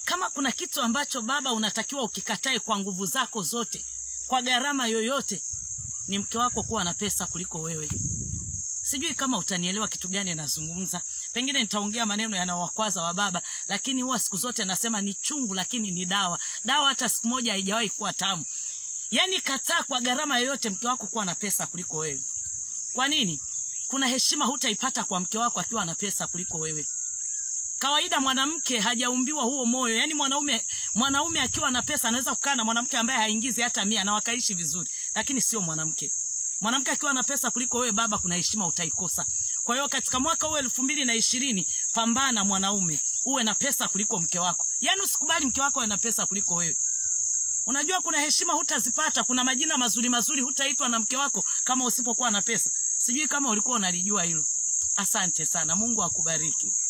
kama kuna kitu ambacho baba unatakiwa ukikatae kwa nguvu zako zote kwa gharama yoyote ni mke wako kuwa na pesa kuliko wewe sijui kama utanielewa kitu gani nazungumza pengine nitaongea maneno yanawakwaza wa baba lakini huwa siku zote nasema ni chungu lakini ni dawa dawa hata siku moja haijawahi kuwa tamu yaani kataa kwa gharama yoyote mke wako kuwa na pesa kuliko wewe kwa nini kuna heshima hutaipata kwa mke wako akiwa na pesa kuliko wewe kawaida mwanamke hajaumbiwa huo moyo yaani mwanaume mwanaume akiwa na pesa anaweza kukaa na mwanamke ambaye haingizi hata mia na wakaishi vizuri lakini sio mwanamke mwanamke akiwa na pesa kuliko wewe baba kuna heshima utaikosa kwa hiyo katika mwaka huu elfu mbili na ishirini pambana mwanaume uwe na pesa kuliko mke wako yaani usikubali mke wako awe na pesa kuliko wewe unajua kuna heshima hutazipata kuna majina mazuri mazuri hutaitwa na mke wako kama usipokuwa na pesa sijui kama ulikuwa unalijua hilo asante sana mungu akubariki